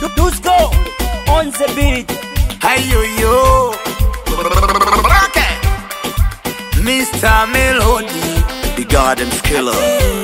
Dusko on the beat. Hayo yo. Okay. Mr. Melody, the Garden's killer.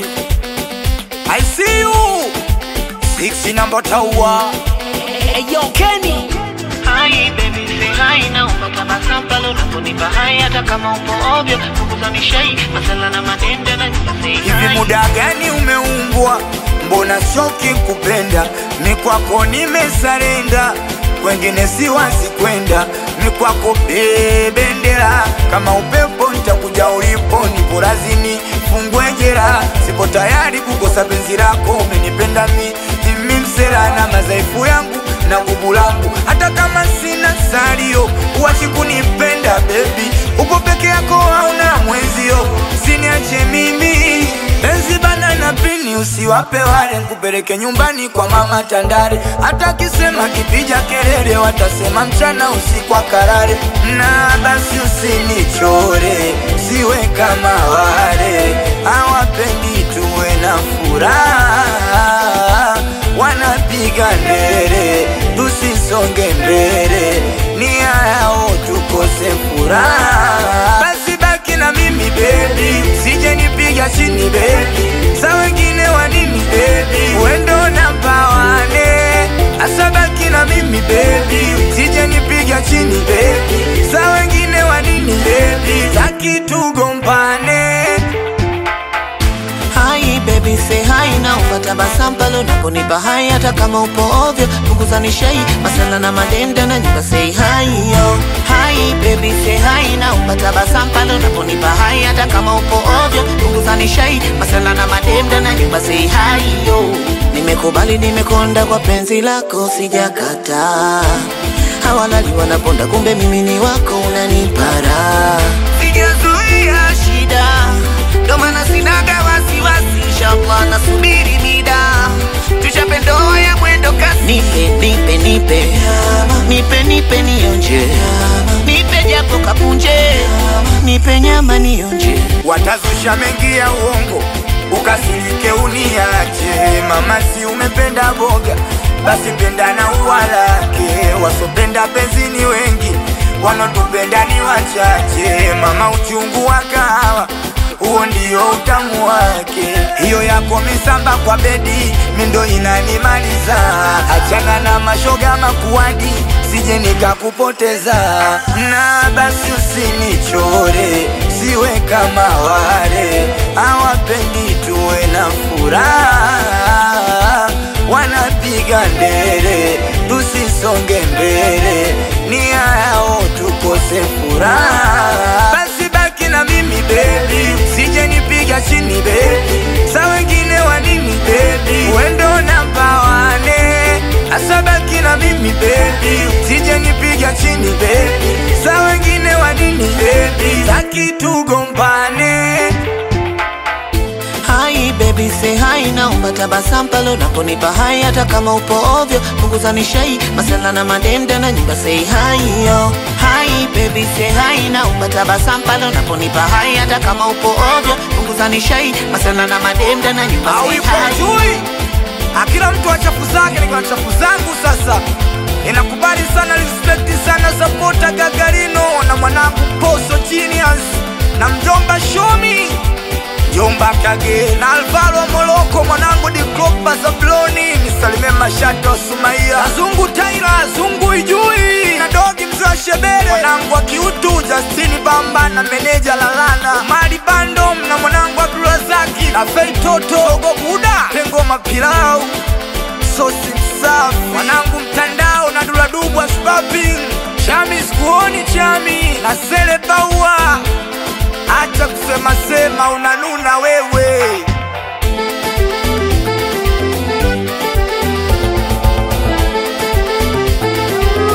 I see you. Six number tower. Hey yo Kenny. Hai baby say hai na unataka pale unaponipa hai hata kama upo ovyo punguza mishai masala na madende na say Hivi hai muda gani umeumbwa? Mbona shoki kupenda? Ni kwako nimesarenda, kwengine siwazi kwenda. Ni kwako bebendera, kama upepo nitakuja ulipo, nipo razini fungwe jera. Sipo tayari kukosa penzi lako, umenipenda mi mimi msela na madhaifu yangu na nguvu langu, hata kama sina salio, uachi kunipenda baby, uko peke yako hauna mwenzio, siniache mimi penzi bana na pini, usiwape wale, nkupeleke nyumbani kwa mama Tandale, hata kisema kipija kelele, watasema mchana usiku akarare, na basi usinichore, siwe kama wale hawapendi tuwe na furaha wanapiga ndere, tusisonge mbele, nia yao tukose furaha. Basi baki na mimi bebi, sije nipiga chini bebi, sa wengine wa nini bebi, wendo namba wane, asa baki na mimi bebi, sije nipiga chini bebi, sa wengine wa nini bebi, taki tugombane Hai baby say hai na upata basampalo unaponipa hai hata kama upo ovyo punguza nishai masala na madende na nyumba say hai yo Hai baby say hai na upata basampalo unaponipa hai hata kama upo ovyo punguza nishai masala na madende na nyumba say hai yo Nimekubali nimekonda kwa penzi lako sijakataa Hawalali wanaponda kumbe mimi ni wako unanipara Sijazuia shida ndo maana sinaga wasiwasi, inshallah nasubiri mida tuchape ndoa ya mwendo kasi. Nipe nipe nipe nipe nipe nionje, nipe japo kapunje, nipe nyama nionje. watazusha mengi ya uongo, ukasirike uniache. Mama, si umependa boga, basi penda na ua lake. Wasopenda penzi ni wengi, wanaotupenda ni wachache. Mama, uchungu wa kahawa huo ndio utamu wake. Hiyo yako misamba kwa bedi, mindo inanimaliza. Achana na mashoga makuadi, sije nikakupoteza. Na basi usinichore, siwe kama wale hawapendi tuwe na furaha, wanapiga ndere, tusisonge mbele, nia yao tukose furaha. Basi baki na mimi baby, sije nipiga chini baby, sa wengine wa nini baby, wendo namba wane, asa baki na mimi baby, sije nipiga chini baby, sa wengine wa nini baby, taki tugombane. Hai baby say hai naomba tabasamu pale unaponipa hai hata kama upo ovyo punguza nishai masala na madende na nyumba say hai yo Hai baby say hai naomba tabasamu pale unaponipa hai hata kama upo ovyo punguza nishai masala na madende na nyumba say hai Hauipojui akila mtu wa chafu zake, nikiwa na chafu zangu sasa. Inakubali sana, respect sana, sapota Gagarino na mwanangu Poso Genius na mjomba Shomi Jomba Kage na Alvaro Moloko, mwanangu Diklopa Zabloni, nisalimie Mashato Sumaia, Zungu Taira, Zungu Ijui na Dogi mzee wa Shebere, mwanangu wa Kiutu Justini Bamba na meneja Lalana, Mali Bandom na mwanangu Abdurazaki na Fei Toto, Dogo Buda, Pengo Mapilau, Sosi Msafi, mwanangu Mtandao na Duladubwa Spaping, Chami sikuoni Chami na Sele Baua Acha kusema sema unanuna wewe